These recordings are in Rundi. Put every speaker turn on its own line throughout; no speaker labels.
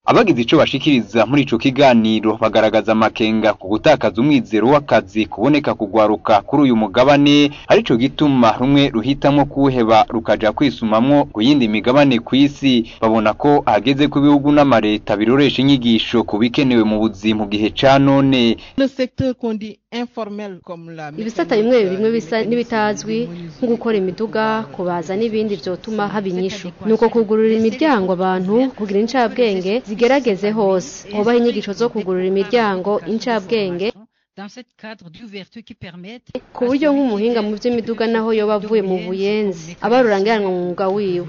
abagize ico bashikiriza muri ico kiganiro bagaragaza amakenga ku gutakaza umwizero w'akazi kuboneka kugwaruka kuri uyu mugabane arico gituma rumwe ruhitamwo kuwuheba rukaja kwisumamwo ku yindi migabane kw'isi babona ko hageze ko ibihugu n'amareta biroresha inyigisho ku bikenewe mu buzima mu gihe ca none
ibisata bimwe bimwe bisa n'ibitazwi nko gukora imiduga kubaza n'ibindi vyotuma haba inyishu nuko kugurura imiryango abantu kugira incabwenge zigerageze hose hobaho inyigisho zo kugurura imiryango incabwenge ku buryo nk'umuhinga mu vy'imiduga naho yoba avuye mu buyenzi aba rurangiranwa mu mwuga wiwe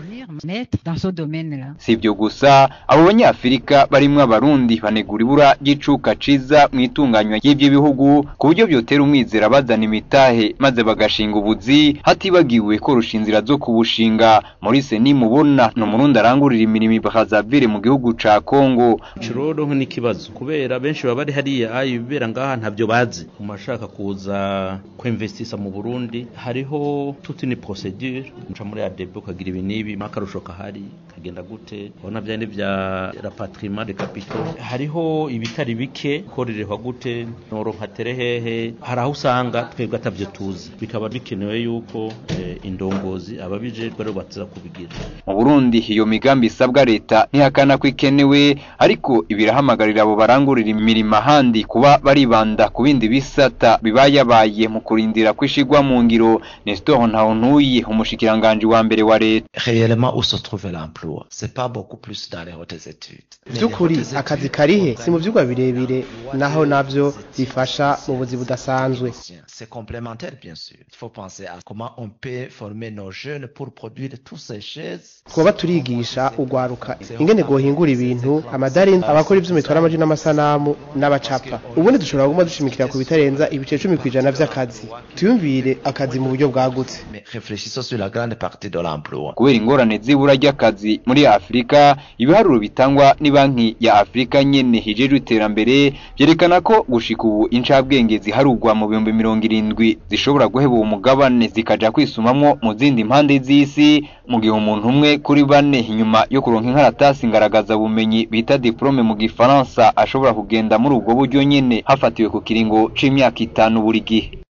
si ibyo gusa abo banyafurika barimwo abarundi banegura ibura ry'icuka ciza mu itunganywa ry'ivyo bihugu ku buryo vyotera umwizera bazana imitahe maze bagashinga ubuzi hatibagiwe korosha inzira zo kubushinga Maurice nimubona ni umurundi arangurira imirimo bakazavire mu gihugu ca Kongo
Chiroro n'ikibazo kubera benshi baba bari hariya ayi bibera ngaha ntavyo bazi umashaka kuza kwinvestisa mu Burundi hariho toute une procédure muca muri ADB ukagira ibi nibi makarusho kahari kagenda gute ubona byane vya rapatriement de capitaux hariho ibitari bike korerehwa gute noronka terehehe hari aho usanga twebwe atavyo tuzi bikaba bikenewe yuko eh, indongozi ababijejwe rero baza kubigira
mu Burundi iyo migambi isabwa leta ntihakana ko ikenewe ariko ibirahamagarira abo barangurira imirimo ahandi kuba baribanda ku bindi bisata bibayabaye mu kurindira kwishigwa mu ngiro Nestor Ntawontuyi umushikiranganje wa mbere wa leta
réellement où se trouve l'emploi c'est pas beaucoup plus dans les hautes études
by'ukuri akazi karihe si mu vyigwa birebire naho navyo bifasha mu buzi budasanzwe
c'est complémentaire bien sûr il faut penser à comment on peut former nos jeunes pour produire tous ces choses
twoba turigisha ugwaruka ingene gohingura ibintu amadari abakora ivyuma bitwara amaji n'amasanamu n'abacapa ubundi dushobora kuguma dushimikira ku bitarenza ibice cumi kw'ijana vy'akazi tuyumvire akazi mu buryo bwagutse
mais réfléchissons sur la grande partie de l'emploi
kubera ingorane z'ibura ry'akazi muri Afurika ibiharuro bitangwa ni banki ya Afurika nyene hijejwe iterambere vyerekana ko gushika ubu incabwenge ziharugwa mu bihumbi mirongo irindwi zishobora guheba uwo mugabane zikaja kwisumamwo mu zindi mpande z'isi mu gihe umuntu umwe kuri bane inyuma yo kuronka inkaratasi ngaragaza bumenyi bita diplome mu gifaransa ashobora kugenda muri ubwo buryo nyene hafatiwe ku kiringo c'imyaka itanu buri gihe